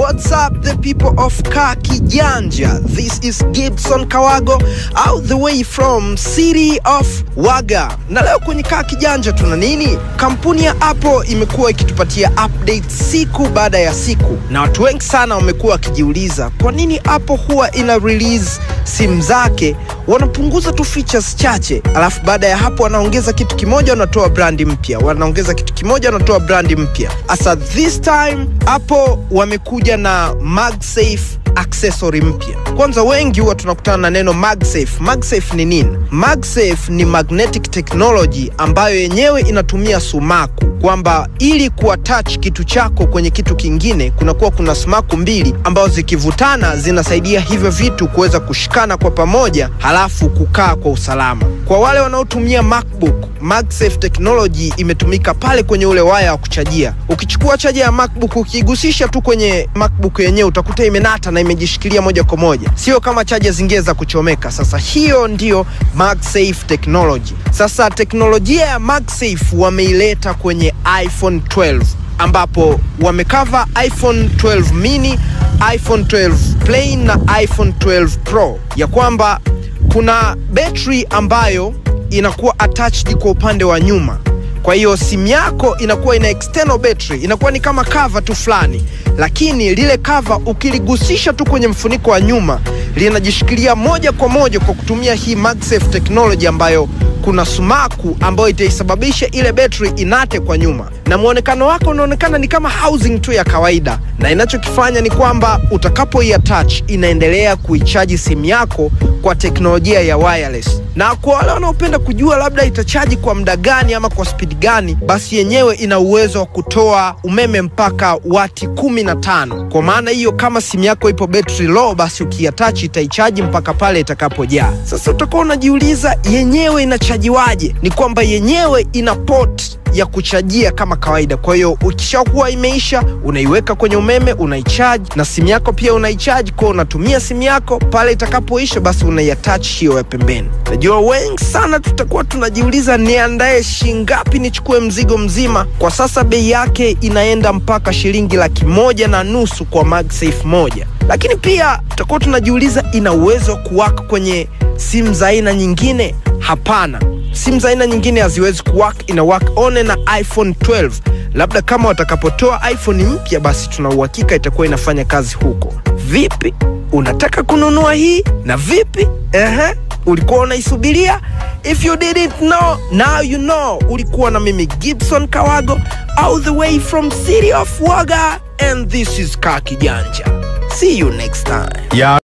What's up the people of Kaa Kijanja? This is Gibson Kawago all the way from city of Waga. Na leo kwenye Kaa Kijanja tuna nini? Kampuni ya Apple imekuwa ikitupatia update siku baada ya siku, na watu wengi sana wamekuwa wakijiuliza kwa nini Apple huwa ina release simu zake wanapunguza tu features chache, alafu baada ya hapo wanaongeza kitu kimoja, wanatoa brandi mpya, wanaongeza kitu kimoja, wanatoa brandi mpya. Asa this time Apple wamekuja na MagSafe accessory mpya. Kwanza wengi huwa tunakutana na neno MagSafe. MagSafe ni nini? MagSafe ni magnetic technology ambayo yenyewe inatumia sumaku, kwamba ili kuattach kitu chako kwenye kitu kingine kunakuwa kuna sumaku mbili ambazo zikivutana zinasaidia hivyo vitu kuweza kushikana kwa pamoja, halafu kukaa kwa usalama. Kwa wale wanaotumia MacBook, MagSafe technology imetumika pale kwenye ule waya wa kuchajia. Ukichukua chaja ya MacBook ukigusisha tu kwenye MacBook yenyewe utakuta imenata na imejishikilia moja kwa moja, sio kama chaja zingine za kuchomeka. Sasa hiyo ndiyo MagSafe technology. Sasa teknolojia ya MagSafe wameileta kwenye iPhone 12 ambapo wamekava iPhone 12 mini, iPhone 12 plain na iPhone 12 Pro, ya kwamba kuna betri ambayo inakuwa attached kwa upande wa nyuma kwa hiyo simu yako inakuwa ina external battery, inakuwa ni kama cover tu fulani, lakini lile cover ukiligusisha tu kwenye mfuniko wa nyuma linajishikilia moja kwa moja kwa kutumia hii MagSafe technology ambayo kuna sumaku ambayo itaisababisha ile betri inate kwa nyuma, na mwonekano wako unaonekana ni kama housing tu ya kawaida, na inachokifanya ni kwamba utakapoiattach inaendelea kuichaji simu yako kwa teknolojia ya wireless. Na kwa wale wanaopenda kujua labda itachaji kwa muda gani ama kwa spidi gani, basi yenyewe ina uwezo wa kutoa umeme mpaka wati 15. Kwa maana hiyo, kama simu yako ipo betri low, basi ukiattach itaichaji mpaka pale itakapojaa. Sasa utakuwa unajiuliza yenyewe inachajiwaje? Ni kwamba yenyewe ina port ya kuchajia kama kawaida. Kwa hiyo ukishakuwa imeisha, unaiweka kwenye umeme, unaichaji na simu yako pia unaichaji. Kwa unatumia simu yako pale itakapoisha, basi unaiattach hiyo ya pembeni. Najua wengi sana tutakuwa tunajiuliza, niandae shingapi nichukue mzigo mzima? Kwa sasa bei yake inaenda mpaka shilingi laki moja na nusu kwa MagSafe moja, lakini pia tutakuwa tunajiuliza, ina uwezo wa kuwaka kwenye simu za aina nyingine? Hapana, simu za aina nyingine haziwezi kuwork, ina work one na iPhone 12. Labda kama watakapotoa iPhone mpya, basi tuna uhakika itakuwa inafanya kazi huko. Vipi, unataka kununua hii na vipi? Ehe, ulikuwa unaisubiria? If you didn't know, now you know. Ulikuwa na mimi Gibson Kawago all the way from city of Waga and this is Kaa Kijanja. See you next time. Yeah.